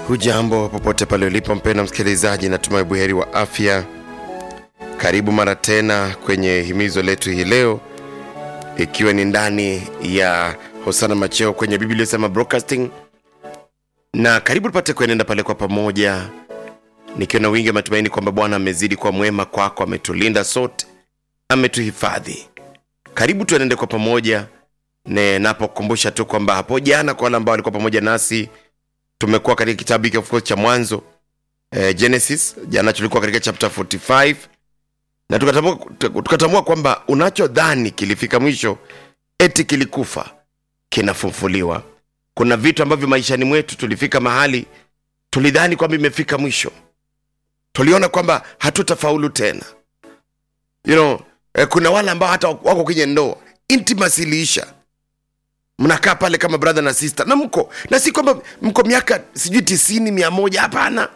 Hujambo popote pale ulipo mpenda msikilizaji, natumai buheri wa afya. Karibu mara tena kwenye himizo letu hii leo, ikiwa ni ndani ya Hosana Macheo kwenye Biblia sema broadcasting, na karibu tupate kuenenda pale kwa pamoja, nikiwa na wingi wa matumaini kwamba Bwana amezidi kwa mwema kwako, ametulinda sote, ametuhifadhi. Karibu tuenende kwa pamoja, ne napokumbusha tu kwamba hapo jana, kwa wale ambao walikuwa pamoja nasi tumekuwa katika kitabu hiki of course cha mwanzo eh, genesis jana tulikuwa katika chapter 45 na tukatambua, tukatambua kwamba unachodhani kilifika mwisho eti kilikufa kinafufuliwa kuna vitu ambavyo maishani mwetu tulifika mahali tulidhani kwamba imefika mwisho tuliona kwamba hatutafaulu tena you know, eh, kuna wale ambao hata wako kwenye ndoa intimacy iliisha mnakaa pale kama brother na sister na mko na si kwamba mko miaka sijui tisini mia moja hapana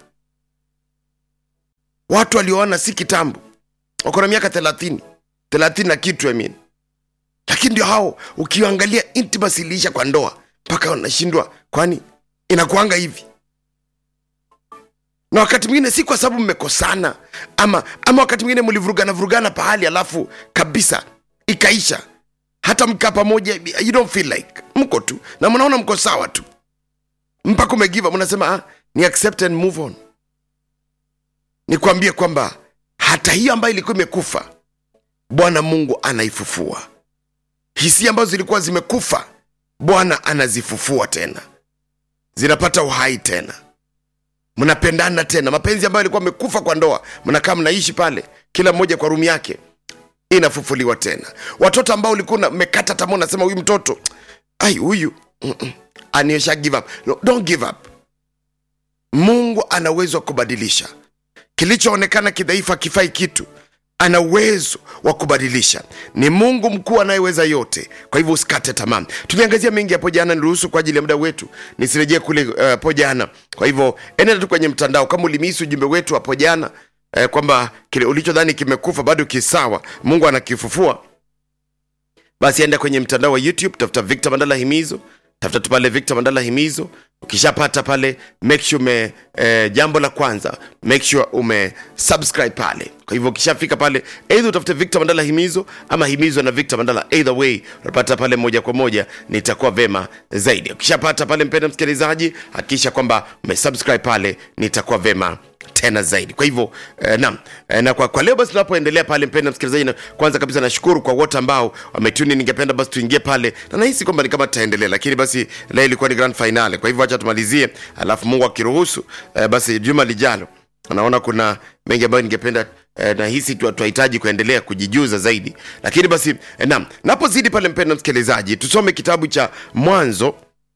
watu walioana si kitambo wako na miaka thelathini thelathini na kitu I mean. lakini ndio hao ukiangalia intimacy iliisha kwa ndoa mpaka wanashindwa kwani inakuanga hivi na wakati mwingine si kwa sababu mmekosana ama ama wakati mwingine mlivurugana vurugana pahali alafu kabisa ikaisha hata mkaa pamoja you don't feel like mko tu na mnaona mko sawa tu mpaka umegiva mnasema ah, ni accept and move on nikwambie kwamba hata hiyo ambayo ilikuwa imekufa bwana mungu anaifufua hisia ambazo zilikuwa zimekufa bwana anazifufua tena zinapata uhai tena mnapendana tena mapenzi ambayo yalikuwa amekufa kwa ndoa mnakaa mnaishi pale kila mmoja kwa rumu yake inafufuliwa tena watoto ambao ulikuwa mmekata tamaa unasema huyu mtoto ai huyu aniesha give up no, don't give up mungu ana uwezo wa kubadilisha kilichoonekana kidhaifu akifai kitu ana uwezo wa kubadilisha ni mungu mkuu anayeweza yote kwa hivyo usikate tamaa tuliangazia mengi hapo jana niruhusu kwa ajili ya muda wetu nisirejee kule hapo uh, jana kwa hivyo enenda tu kwenye mtandao kama ulimisi ujumbe wetu hapo jana eh, kwamba kile ulichodhani kimekufa bado kisawa mungu anakifufua basi enda kwenye mtandao wa youtube tafuta victor mandala himizo tafuta tu pale victor mandala himizo ukishapata pale make sure ume eh, jambo la kwanza make sure ume subscribe pale kwa hivyo ukishafika pale eidha utafute victor mandala himizo ama himizo na victor mandala either way unapata pale moja kwa moja nitakuwa vema zaidi ukishapata pale mpenda msikilizaji hakikisha kwamba umesubscribe pale nitakuwa vema tena zaidi kwa hivyo eh, naam eh, na kwa, kwa leo basi tunapoendelea pale mpenda msikilizaji na kwanza kabisa nashukuru kwa wote ambao wametuni ningependa basi tuingie pale na nahisi kwamba ni kama tutaendelea lakini basi leo ilikuwa ni grand finale kwa hivyo acha tumalizie alafu mungu akiruhusu eh, basi juma lijalo naona kuna mengi ambayo ningependa eh, nahisi tunahitaji kuendelea kujijuza zaidi lakini basi eh, naam napozidi pale mpenda msikilizaji tusome kitabu cha mwanzo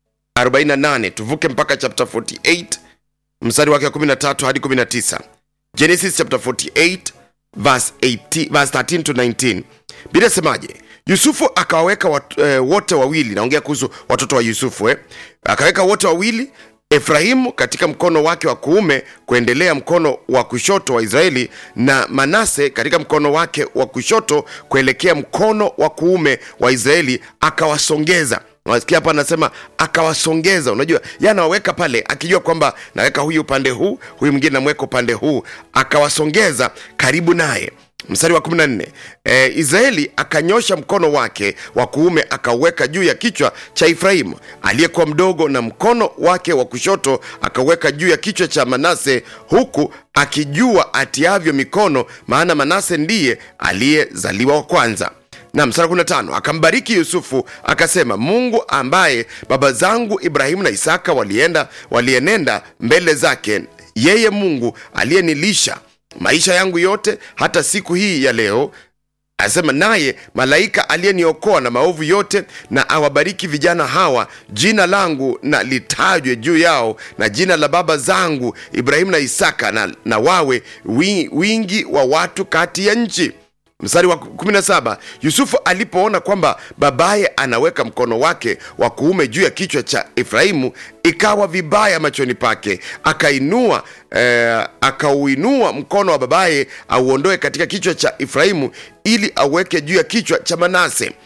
48 tuvuke mpaka chapter 48 mstari wake wa 13 hadi 19 genesis chapter 48 verse, 18, verse 13 to 19 bila semaje yusufu akawaweka wat, eh, wote wawili naongea kuhusu watoto wa yusufu eh. akaweka wote wawili efrahimu katika mkono wake wa kuume kuendelea mkono wa kushoto wa israeli na manase katika mkono wake wa kushoto kuelekea mkono wa kuume wa israeli akawasongeza nasikia hapa anasema akawasongeza unajua ye anawaweka pale akijua kwamba naweka huyu upande huu huyu mwingine namweka upande huu akawasongeza karibu naye mstari wa 14 e, israeli akanyosha mkono wake wa kuume akauweka juu ya kichwa cha efraimu aliyekuwa mdogo na mkono wake wa kushoto akauweka juu ya kichwa cha manase huku akijua atiavyo mikono maana manase ndiye aliyezaliwa wa kwanza na mstari 15 akambariki yusufu akasema mungu ambaye baba zangu ibrahimu na isaka walienda walienenda mbele zake yeye mungu aliyenilisha maisha yangu yote hata siku hii ya leo asema naye malaika aliyeniokoa na maovu yote na awabariki vijana hawa jina langu na litajwe juu yao na jina la baba zangu ibrahimu na isaka na, na wawe wingi wa watu kati ya nchi mstari wa 17 yusufu alipoona kwamba babaye anaweka mkono wake wa kuume juu ya kichwa cha efraimu ikawa vibaya machoni pake akainua eh, akauinua mkono wa babaye auondoe katika kichwa cha efraimu ili aweke juu ya kichwa cha manase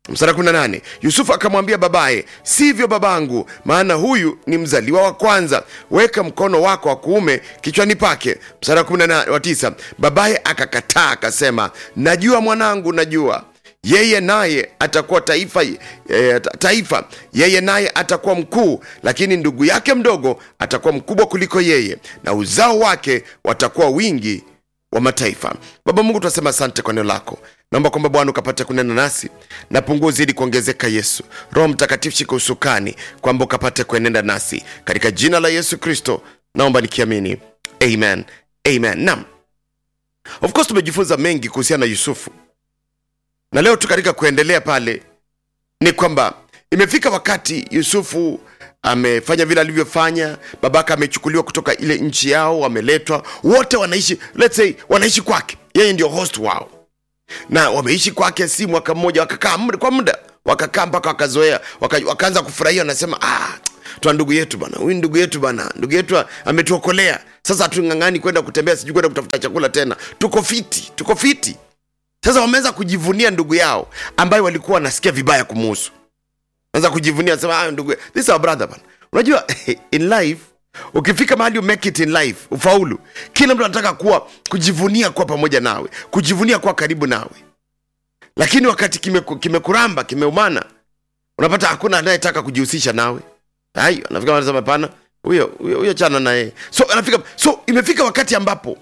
mstari 18 yusufu akamwambia babaye sivyo babangu maana huyu ni mzaliwa wa kwanza weka mkono wako wa kuume kichwani pake mstari wa 19 babaye akakataa akasema najua mwanangu najua yeye naye atakuwa taifa e, taifa yeye naye atakuwa mkuu lakini ndugu yake mdogo atakuwa mkubwa kuliko yeye na uzao wake watakuwa wingi wa mataifa baba mungu tunasema asante kwa neno lako naomba kwamba bwana ukapate kunena nasi na punguo zidi kuongezeka yesu roho mtakatifu shika usukani kwamba ukapate kuenenda nasi katika jina la yesu kristo naomba nikiamini amen amen nam of course tumejifunza mengi kuhusiana na yusufu na leo tu katika kuendelea pale ni kwamba imefika wakati yusufu amefanya vile alivyofanya babaka amechukuliwa kutoka ile nchi yao wameletwa wote wanaishi let's say wanaishi kwake yeye ndio host wao na wameishi kwake si mwaka mmoja wakakaa muda kwa muda wakakaa mpaka wakazoea waka, wakaanza kufurahia wanasema ah, twa ndugu yetu bana huyu ndugu yetu bana ndugu yetu ametuokolea sasa hatung'ang'ani kwenda kutembea sijui kwenda kutafuta chakula tena tuko fiti tuko fiti sasa wameweza kujivunia ndugu yao ambayo walikuwa wanasikia vibaya kumuhusu anza kujivunia sema ah, ndugu this is our brother bana unajua in life ukifika mahali umake it in life ufaulu kila mtu anataka kuwa kujivunia kuwa pamoja nawe kujivunia kuwa karibu nawe lakini wakati kimekuramba kime kimeumana unapata hakuna anayetaka kujihusisha nawe ai anafika anasema pana huyo huyo chana naye so anafika so imefika wakati ambapo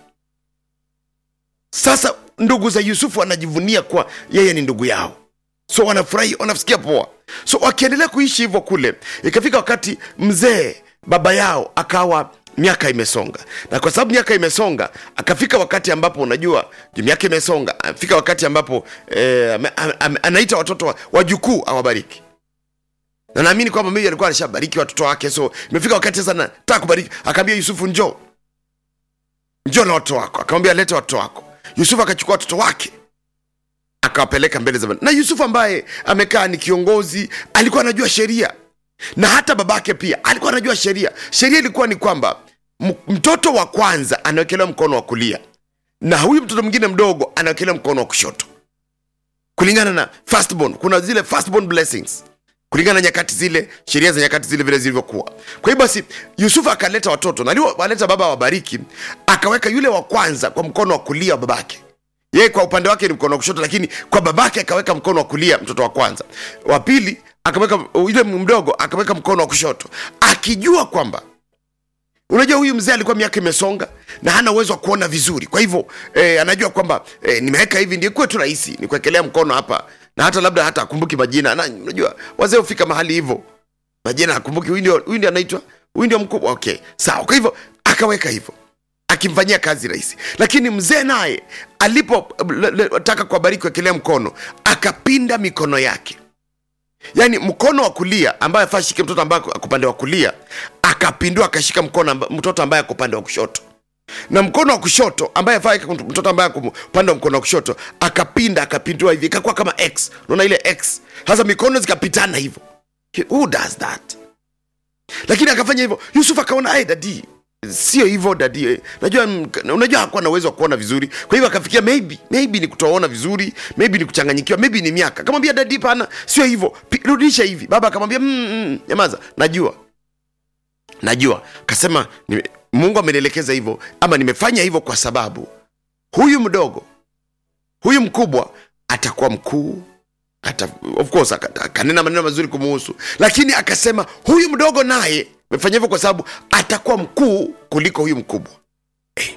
sasa ndugu za yusufu wanajivunia kuwa yeye ni ndugu yao so wanafurahi wanasikia poa so wakiendelea kuishi hivyo kule ikafika wakati mzee baba yao akawa miaka imesonga na kwa sababu miaka imesonga akafika wakati ambapo unajua miaka imesonga afika wakati ambapo eh, anaita watoto wajukuu wa awabariki na naamini kwamba mimi alikuwa alishabariki watoto wake so imefika wakati sasa nataka kubariki akaambia yusufu njoo njoo na watoto wako akamwambia lete watoto wako yusufu akachukua watoto wake akawapeleka mbele za na yusufu ambaye amekaa ni kiongozi alikuwa anajua sheria na hata babake pia alikuwa anajua sheria sheria ilikuwa ni kwamba mtoto wa kwanza anawekelewa mkono wa kulia na huyu mtoto mwingine mdogo anawekelewa mkono wa kushoto kulingana na firstborn kuna zile firstborn blessings kulingana na nyakati zile sheria za nyakati zile vile zilivyokuwa kwa hiyo basi yusufu akaleta watoto na aliwaleta baba wabariki akaweka yule wa kwanza kwa mkono wa kulia wa babake yeye kwa upande wake ni mkono wa kushoto lakini kwa babake akaweka mkono wa kulia mtoto wa kwanza wa pili akaweka yule mdogo akaweka mkono wa kushoto akijua kwamba unajua huyu mzee alikuwa miaka imesonga na hana uwezo wa kuona vizuri kwa hivyo eh, anajua kwamba eh, nimeweka hivi ndio kuwe tu rahisi ni kuwekelea mkono hapa na hata labda hata akumbuki majina na unajua wazee hufika mahali hivyo majina akumbuki huyu ndio huyu ndio anaitwa huyu ndio mkubwa okay sawa kwa hivyo akaweka hivyo akimfanyia kazi rahisi lakini mzee naye alipotaka kuwabariki kuwekelea mkono akapinda mikono yake yaani mkono wa kulia ambaye afaa shike mtoto ambaye ako upande wa kulia akapindua akashika mkono amba, mtoto ambaye ako upande wa kushoto na mkono wa kushoto ambaye afaa mtoto ambaye ako upande wa mkono wa kushoto akapinda akapindua hivi ikakuwa kama x unaona ile x sasa mikono zikapitana hivyo who does that lakini akafanya hivyo yusuf akaona ai dadi sio hivyo dadi najua unajua hakuwa na uwezo wa kuona vizuri kwa hivyo akafikia maybe maybe ni kutoona vizuri maybe ni kuchanganyikiwa maybe ni miaka akamwambia dadi pana sio hivyo rudisha hivi baba akamwambia mm, mm, nyamaza najua najua kasema mungu amenielekeza hivyo ama nimefanya hivyo kwa sababu huyu mdogo huyu mkubwa atakuwa mkuu ata, of course akanena maneno mazuri kumuhusu lakini akasema huyu mdogo naye amefanya hivyo kwa sababu atakuwa mkuu kuliko huyu mkubwa eh.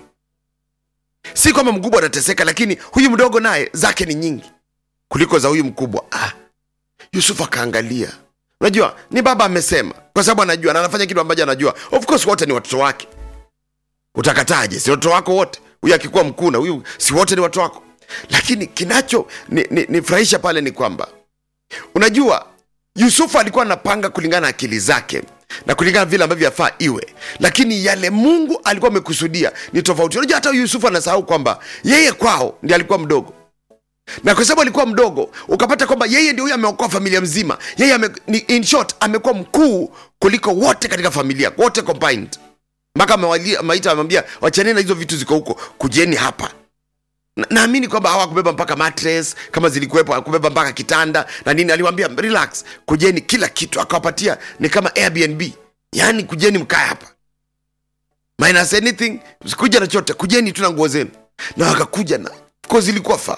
si kwamba mkubwa atateseka lakini huyu mdogo naye zake ni nyingi kuliko za huyu mkubwa ah. yusuf akaangalia unajua ni baba amesema kwa sababu anajua na anafanya kitu ambacho anajua of course wote ni watoto wake utakataje si watoto wako wote huyu akikuwa mkuu na huyu si wote ni watoto wako lakini kinacho nifurahisha ni, ni pale ni kwamba unajua yusufu alikuwa anapanga kulingana na akili zake na kulingana vile ambavyo yafaa iwe lakini yale mungu alikuwa amekusudia ni tofauti unajua hata yusufu anasahau kwamba yeye kwao ndi alikuwa mdogo na kwa sababu alikuwa mdogo ukapata kwamba yeye ndio huyo ameokoa familia mzima yeye ame, ni, in short amekuwa mkuu kuliko wote katika familia wote combined mpaka amewaita amewambia wachaneni na hizo vitu ziko huko kujeni hapa Na- naamini kwamba hawakubeba mpaka mattress kama zilikuwepo hakubeba mpaka kitanda na nini aliwambia relax kujeni kila kitu akawapatia ni kama airbnb yaani kujeni mkae hapa minus anything sikuja na chote kujeni tu na nguo zenu na wakakuja na ko zilikuwa faa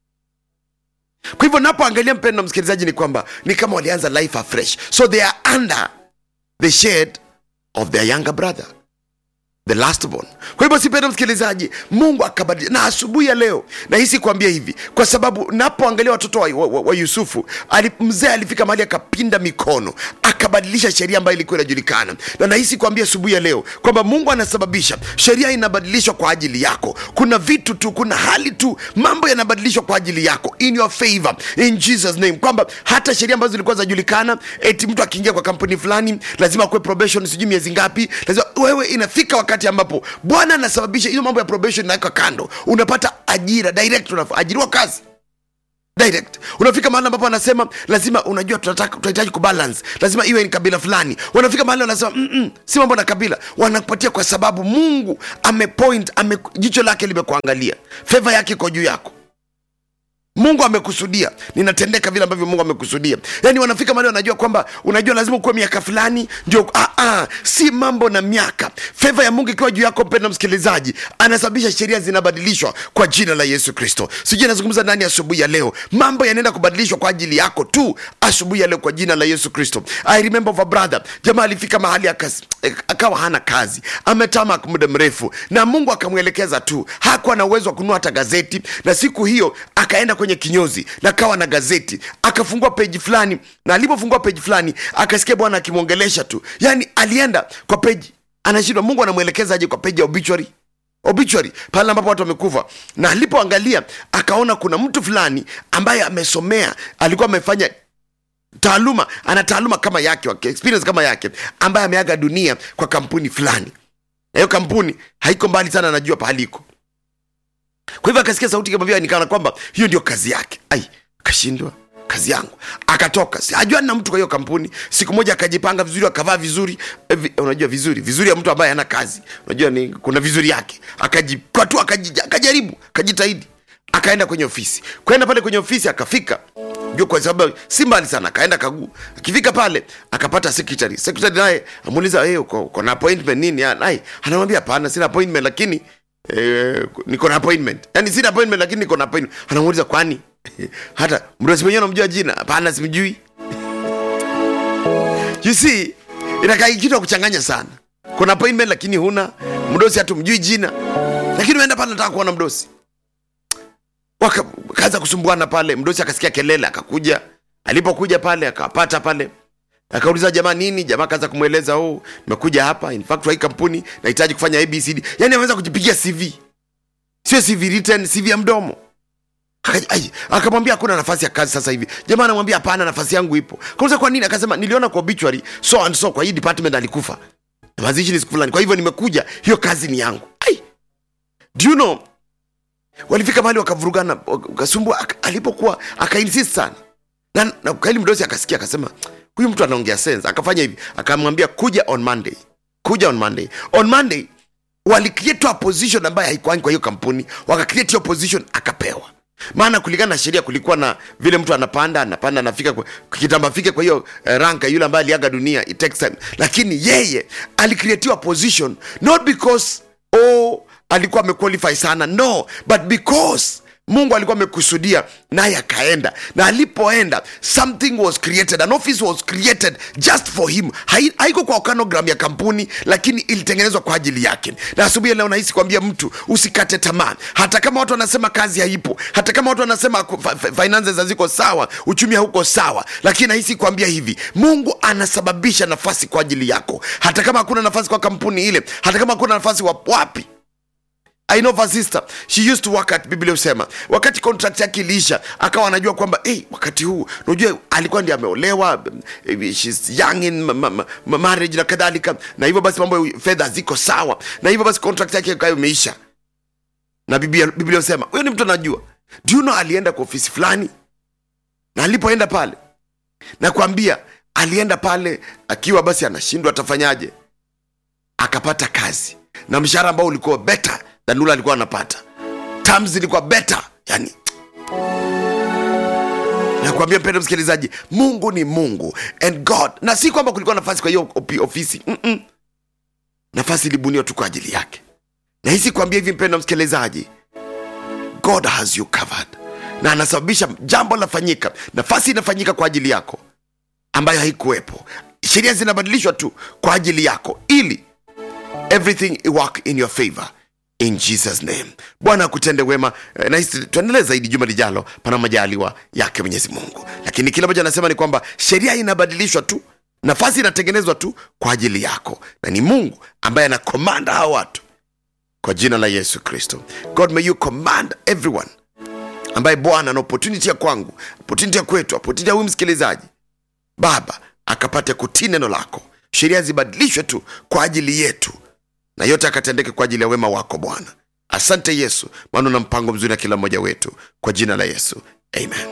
kwa hivyo napoangalia mpendo msikilizaji ni kwamba ni kama walianza life afresh so they are under the shade of their younger brother the last born kwa hivyo sipenda msikilizaji mungu akabadilisha na asubuhi ya leo nahisi kuambia hivi kwa sababu napoangalia watoto wa, wa, wa yusufu ali, mzee alifika mahali akapinda mikono akabadilisha sheria ambayo ilikuwa inajulikana na nahisi kuambia asubuhi ya leo kwamba mungu anasababisha sheria inabadilishwa kwa ajili yako kuna vitu tu kuna hali tu mambo yanabadilishwa kwa ajili yako in your favor in jesus name kwamba hata sheria ambazo zilikuwa zinajulikana eti mtu akiingia kwa kampuni fulani lazima kuwe probation sijui miezi ngapi lazima wewe inafika wakati ambapo bwana anasababisha hiyo mambo ya probation inaweka kando unapata ajira direct unaajiriwa kazi direct unafika mahali ambapo anasema lazima unajua tunataka tunahitaji kubalance lazima iwe ni kabila fulani wanafika mahali wanasema "Mm-mm, si mambo na kabila wanakupatia kwa sababu mungu amepoint ame, jicho lake limekuangalia feva yake iko juu yako mungu amekusudia ninatendeka vile ambavyo mungu amekusudia yaani wanafika mahali wanajua kwamba unajua lazima ukuwe miaka fulani ndio ah, ah, si mambo na miaka feva ya mungu ikiwa juu yako mpenda msikilizaji anasababisha sheria zinabadilishwa kwa jina la yesu kristo sijui anazungumza ndani asubuhi ya leo mambo yanaenda kubadilishwa kwa ajili yako tu asubuhi ya leo kwa jina la yesu kristo i remember of a brother jamaa alifika mahali akas, akawa hana kazi ametama muda mrefu na mungu akamwelekeza tu hakuwa na uwezo wa kununua hata gazeti na siku hiyo akaenda kwenye kinyozi na kawa na gazeti akafungua peji fulani na alipofungua peji fulani akasikia bwana akimwongelesha tu yaani alienda kwa peji anashindwa mungu anamwelekeza aje kwa peji ya obituary obituary pale ambapo watu wamekufa na alipoangalia akaona kuna mtu fulani ambaye amesomea alikuwa amefanya taaluma ana taaluma kama yake experience kama yake ambaye ameaga dunia kwa kampuni fulani na hiyo kampuni haiko mbali sana anajua pahali iko kwa hivyo akasikia sauti kama vile nikana kwamba hiyo ndio kazi yake ai akashindwa kazi yangu akatoka Si- ajua na mtu kwa hiyo kampuni siku moja akajipanga vizuri akavaa vizuri eh, vi, unajua vizuri vizuri ya mtu ambaye hana kazi unajua ni kuna vizuri yake akajikwatua akaji- akajaribu akajitahidi akaenda kwenye ofisi kwenda pale kwenye ofisi akafika juu kwa sababu si mbali sana akaenda kaguu akifika pale akapata secretary secretary naye amuuliza hey, uko, uko na appointment nini Ah, naye anamwambia hapana sina appointment lakini eh, niko na appointment yani sina appointment lakini niko na appointment anamuuliza kwani hata mdosi mwenyewe unamjua jina hapana simjui you see inakaa kitu ya kuchanganya sana kuna appointment lakini huna mdosi hatumjui jina lakini umeenda pale nataka kuona mdosi Waka- wakaanza kusumbuana pale mdosi akasikia kelele akakuja alipokuja pale akawapata pale akauliza jamaa nini jamaa akaanza kumweleza oh nimekuja hapa in fact wa hii kampuni nahitaji kufanya abcd yani ameweza kujipigia cv sio cv written cv ya mdomo Aka- ai, akamwambia hakuna nafasi ya kazi sasa hivi jamaa anamwambia hapana nafasi yangu ipo kauliza kwa nini akasema niliona kwa obituary so and so kwa hii department alikufa mazishi ni siku fulani kwa hivyo nimekuja hiyo kazi ni yangu ai do you know walifika mahali wakavurugana wakasumbua aka- alipokuwa akainsist sana na, na kaili mdosi akasikia akasema huyu mtu anaongea sense akafanya hivi akamwambia kuja on monday kuja on monday on monday walicreate a position ambayo haikuangi kwa hiyo kampuni wakacreate hiyo position akapewa maana kulingana na sheria kulikuwa na vile mtu anapanda anapanda anafika kwa- kitambo afike kwa hiyo eh, ranka yule ambaye aliaga dunia it takes time lakini yeye alicreatiwa position not because oh alikuwa amequalify sana no but because mungu alikuwa amekusudia naye akaenda na alipoenda something was created an office was created just for him Hai- haiko kwa okanogram ya kampuni lakini ilitengenezwa kwa ajili yake na asubuhi ya leo nahisi kuambia mtu usikate tamaa hata kama watu wanasema kazi haipo hata kama watu wanasema ku- fi- fi- finances haziko sawa uchumi hauko sawa lakini nahisi kuambia hivi mungu anasababisha nafasi kwa ajili yako hata kama hakuna nafasi kwa kampuni ile hata kama hakuna nafasi wa- wapi I know of a sister she used to work at biblia husema wakati contract yake iliisha akawa anajua kwamba hey, wakati huu unajua alikuwa ndi ameolewa eh, she's young in ma- ma- ma- ma- marriage na kadhalika na hivyo basi mambo ya fedha ziko sawa na hivyo basi contract yake ikawa imeisha na biblia biblia husema huyo ni mtu anajua do you know alienda kwa ofisi fulani na alipoenda pale nakwambia alienda pale akiwa basi anashindwa atafanyaje akapata kazi na mshahara ambao ulikuwa better than ule alikuwa anapata terms zilikuwa better yani nakwambia mpendo msikilizaji mungu ni mungu and god na si kwamba kulikuwa nafasi kwa hiyo opi- ofisi Mm-mm. nafasi ilibuniwa tu kwa ajili yake na hisi kuambia hivi mpendo msikilizaji god has you covered na anasababisha jambo lafanyika nafasi inafanyika kwa ajili yako ambayo haikuwepo sheria zinabadilishwa tu kwa ajili yako ili everything work in your favor in jesus name bwana akutende wema Eh, na hisi tuendelee zaidi juma lijalo pana majaliwa yake mwenyezi mungu lakini kile ambacho anasema ni kwamba sheria inabadilishwa tu nafasi inatengenezwa tu kwa ajili yako na ni mungu ambaye anakomanda hawa watu kwa jina la yesu kristo god may you command everyone ambaye bwana ana opportunity ya kwangu opportunity ya kwetu opportunity ya huyu msikilizaji baba akapate kutii neno lako sheria zibadilishwe tu kwa ajili yetu na yote akatendeke kwa ajili ya wema wako bwana asante yesu maana una mpango mzuri na kila mmoja wetu kwa jina la yesu amen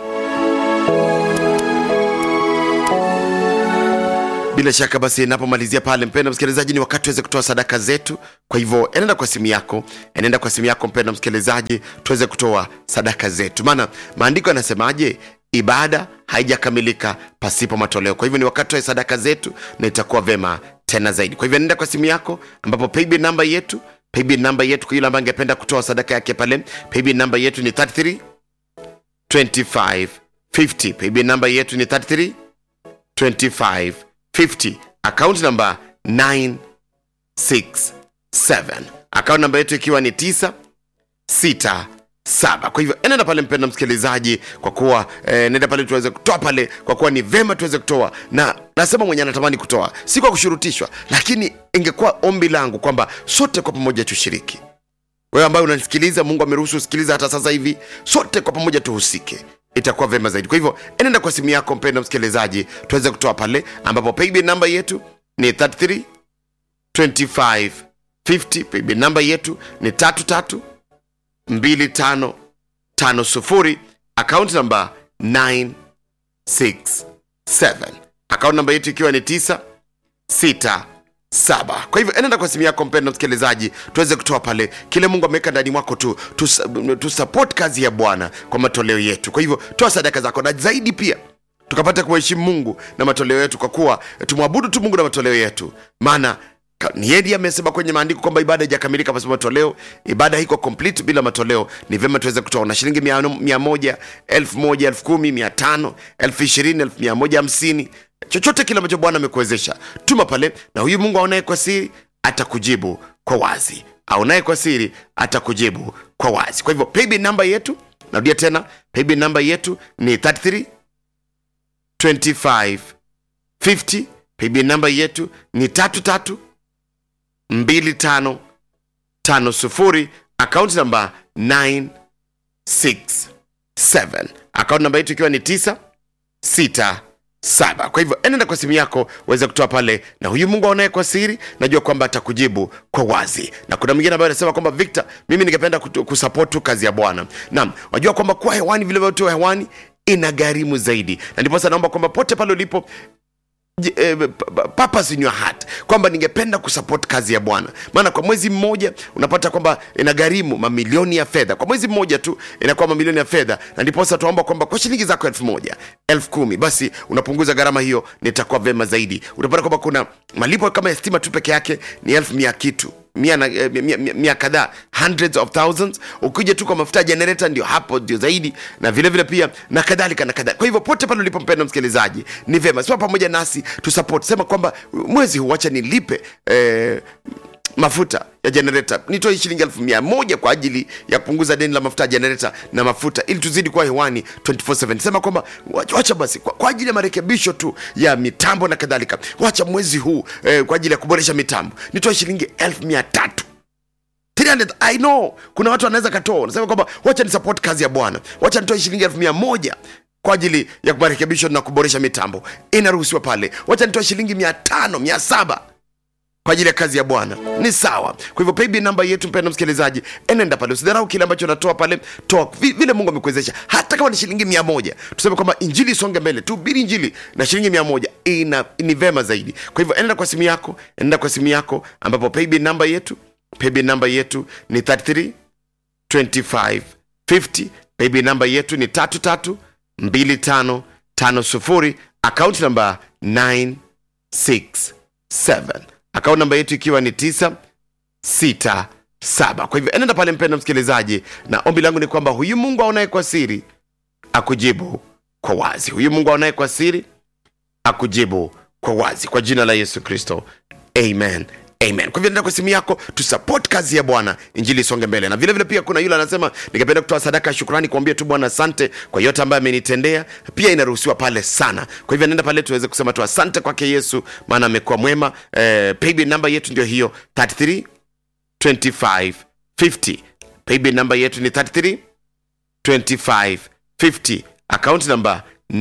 bila shaka basi inapomalizia pale mpendo msikilizaji ni wakati tuweze kutoa sadaka zetu kwa hivyo enenda kwa simu yako enenda kwa simu yako mpendo msikilizaji tuweze kutoa sadaka zetu maana maandiko yanasemaje ibada haijakamilika pasipo matoleo kwa hivyo ni wakati tutoe sadaka zetu na itakuwa vema tena zaidi kwa hivyo nenda kwa simu yako ambapo paybill namba yetu paybill namba yetu kwa yule ambaye angependa kutoa sadaka yake pale paybill namba yetu ni 33 25 50 paybill namba yetu ni 33 25 50 account number 967 account namba yetu ikiwa ni 9 6 saba kwa hivyo enenda pale mpenda msikilizaji kwa kuwa eh, nenda pale tuweze kutoa pale kwa kuwa ni vema tuweze kutoa na nasema mwenye anatamani kutoa si kwa kushurutishwa lakini ingekuwa ombi langu kwamba sote kwa pamoja tushiriki wewe ambaye unanisikiliza mungu ameruhusu usikiliza hata sasa hivi sote kwa pamoja tuhusike itakuwa vema zaidi kwa hivyo enenda kwa simu yako mpenda msikilizaji tuweze kutoa pale ambapo paybill namba yetu ni 33 25 50 paybill namba yetu ni tatu tatu 2550 account namba 967 account namba yetu ikiwa ni 967 kwa hivyo enenda kwa simu yako mpendo msikilizaji tuweze kutoa pale kile mungu ameweka ndani mwako tu tu- tusupport kazi ya bwana kwa matoleo yetu kwa hivyo toa sadaka zako na zaidi pia tukapata kuheshimu mungu na matoleo yetu kwa kuwa tumwabudu tu mungu na matoleo yetu maana ka- ni yeye ndiye amesema kwenye maandiko kwamba ibada haijakamilika pasipo matoleo ibada haiko complete bila matoleo ni vyema tuweze kutoa na shilingi mia, mia moja elfu moja elfu kumi mia tano elfu ishirini elfu mia moja hamsini chochote kile ambacho bwana amekuwezesha tuma pale na huyu mungu aonaye kwa siri atakujibu kwa wazi aonaye kwa siri atakujibu kwa wazi kwa hivyo paybill namba yetu narudia tena paybill namba yetu ni 33 25 50 paybill namba yetu ni tatu tatu mbili tano tano sufuri akaunti namba 967 akaunti namba yetu ikiwa ni 9 6 saba kwa hivyo enenda kwa simu yako uweze kutoa pale na huyu mungu aonaye kwa siri najua kwamba atakujibu kwa wazi na kuna mwingine ambaye anasema kwamba victor mimi ningependa kutu- kusupport tu kazi ya bwana naam wajua kwamba kuwa hewani vile vyotoa hewani ina gharimu zaidi na ndiposa naomba kwamba pote pale ulipo j- eh, p- p- purpose in your heart kwamba ningependa kusupport kazi ya bwana maana kwa mwezi mmoja unapata kwamba inagharimu mamilioni ya fedha kwa mwezi mmoja tu inakuwa mamilioni ya fedha na ndiposa tunaomba kwamba kwa shilingi zako elfu moja elfu kumi basi unapunguza gharama hiyo nitakuwa vema zaidi utapata kwamba kuna malipo kama ya stima tu peke yake ni elfu mia kitu mia, na, eh, mia, mia, mia kadhaa hundreds of thousands ukija tu kwa mafuta ya generator ndio hapo ndio zaidi na vile vile pia na kadhalika na kadhalika kwa hivyo pote pale ulipo mpenda msikilizaji ni vema sema pamoja nasi tusupport sema kwamba mwezi huu wacha nilipe eh, mafuta ya generator nitoe shilingi elfu mia moja kwa ajili ya kupunguza deni la mafuta ya generator na mafuta ili tuzidi kuwa hewani 24/7 sema kwamba wacha, wacha basi kwa, kwa ajili ya marekebisho tu ya mitambo na kadhalika wacha mwezi huu eh, kwa ajili ya kuboresha mitambo nitoe shilingi elfu mia tatu 300 i know kuna watu wanaweza katoa unasema kwamba wacha ni support kazi ya bwana wacha nitoe shilingi elfu mia moja kwa ajili ya marekebisho na kuboresha mitambo inaruhusiwa pale wacha nitoe shilingi mia tano mia saba kwa ajili ya kazi ya bwana ni sawa kwa hivyo paybill namba yetu mpenda msikilizaji enenda pale usidharau kile ambacho unatoa pale toa vi- vile mungu amekuwezesha hata kama ni shilingi mia moja tuseme kwamba injili isonge mbele tuhubiri injili na shilingi mia moja ina ni vema zaidi kwa hivyo enenda kwa simu yako enenda kwa simu yako ambapo paybill namba yetu paybill namba yetu ni 33 2550 paybill namba yetu ni 332550 akaunti namba 967 akaunti namba yetu ikiwa ni 967 kwa hivyo enenda pale mpenda msikilizaji na ombi langu ni kwamba huyu mungu aonaye kwa siri akujibu kwa wazi huyu mungu aonaye kwa siri akujibu kwa wazi kwa jina la yesu kristo amen amen kwa hivyo nenda kwa simu yako tusupport kazi ya bwana injili isonge mbele na vile vile pia kuna yule anasema ningependa kutoa sadaka ya shukrani kuambia tu bwana asante kwa yote ambayo amenitendea pia inaruhusiwa pale sana kwa hivyo nenda pale tuweze kusema tu asante kwake yesu maana amekuwa mwema eh, paybill namba yetu ndio hiyo 33 25 50 paybill namba yetu ni 33 25 50 akaunti namba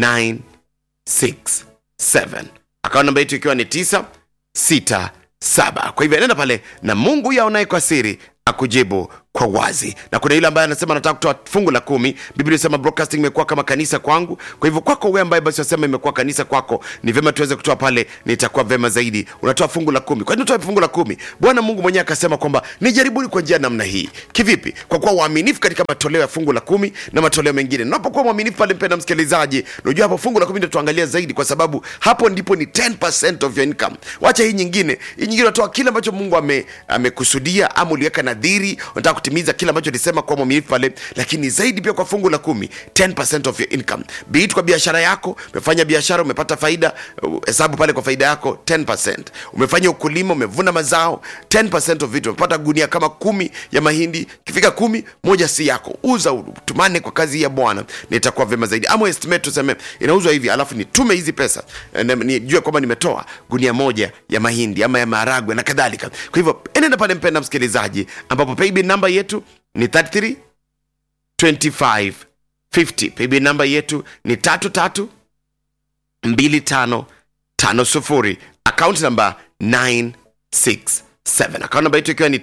967 akaunti namba yetu ikiwa ni 967 kwa hivyo nenda pale na mungu yaonaye kwa siri akujibu kwa wazi na kuna yule ambaye anasema anataka kutoa fungu la kumi biblia inasema broadcasting imekuwa kama kanisa kwangu kwa hivyo kwako wewe ambaye basi wasema imekuwa kanisa kwako ni vyema tuweze kutoa pale nitakuwa vema zaidi unatoa fungu la kumi kwa nini utoe fungu la kumi bwana mungu mwenyewe akasema kwamba nijaribuni kwa njia namna hii kivipi kwa kuwa waaminifu katika matoleo ya fungu la kumi na matoleo mengine napokuwa mwaminifu pale mpenda msikilizaji unajua hapo fungu la kumi ndio tuangalia zaidi kwa sababu hapo ndipo ni 10% of your income wacha hii nyingine hii nyingine unatoa kile ambacho mungu ame- amekusudia ama uliweka nadhiri unataka kutimiza kile ambacho lisema kwa mwaminifu pale lakini zaidi pia kwa fungu la kumi 10% of your income be it kwa biashara yako umefanya biashara umepata faida uh, hesabu pale kwa faida yako 10% umefanya ukulima umevuna mazao 10% of vitu umepata gunia kama kumi ya mahindi kifika kumi moja si yako uza tumane kwa kazi ya bwana nitakuwa vyema zaidi ama estimate tuseme inauzwa hivi alafu nitume hizi pesa eh, na nijue kwamba nimetoa gunia moja ya mahindi ama ya maharagwe na kadhalika kwa hivyo enenda pale mpenda msikilizaji ambapo paybill namba yetu ni 33 25 50 paybill namba yetu ni tatu tatu mbili tano tano sufuri akaunti namba 967 akaunti namba yetu ikiwa ni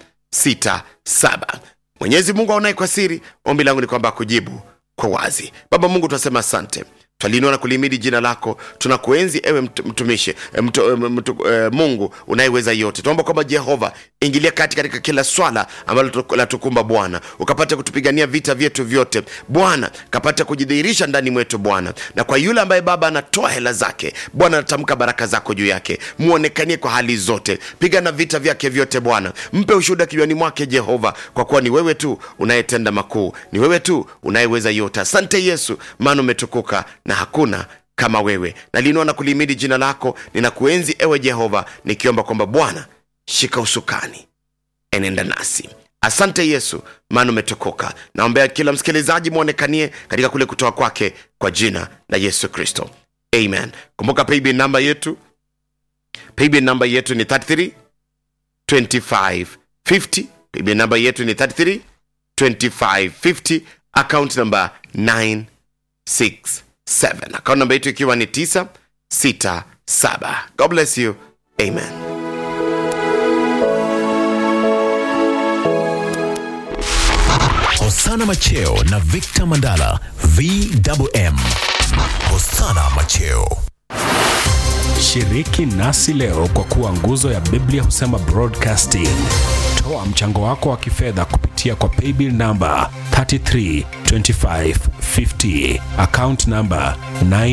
967 mwenyezi mungu aonaye kwa siri ombi langu ni kwamba akujibu kwa wazi baba mungu tunasema asante twalinua na kulimidi jina lako tunakuenzi ewe mt- mtumishi eh, mtu, eh, mtu, eh, mungu unayeweza yote tunaomba kwamba jehova ingilia kati katika kila swala ambalo tu- latukumba bwana ukapata kutupigania vita vyetu vyote bwana kapata kujidhihirisha ndani mwetu bwana na kwa yule ambaye baba anatoa hela zake bwana anatamka baraka zako juu yake muonekanie kwa hali zote pigana vita vyake vyote bwana mpe ushuhuda kinywani mwake jehova kwa kuwa ni wewe tu unayetenda makuu ni wewe tu unayeweza yote asante yesu maana umetukuka na hakuna kama wewe nalinua na kulimidi jina lako ninakuenzi ewe jehova nikiomba kwamba bwana shika usukani enenda nasi asante yesu maana umetukuka naombea kila msikilizaji mwonekanie katika kule kutoa kwake kwa jina la yesu kristo amen kumbuka paybill namba yetu paybill namba yetu ni 33 25 50 paybill namba yetu ni 33 25 50 account namba 967 account namba yetu ikiwa ni 967 god bless you amen Hosana Macheo na Victor Mandala VMM. Hosana Macheo. Shiriki nasi leo kwa kuwa nguzo ya Biblia husema broadcasting. Toa mchango wako wa kifedha kupitia kwa paybill namba 332550 account namba 9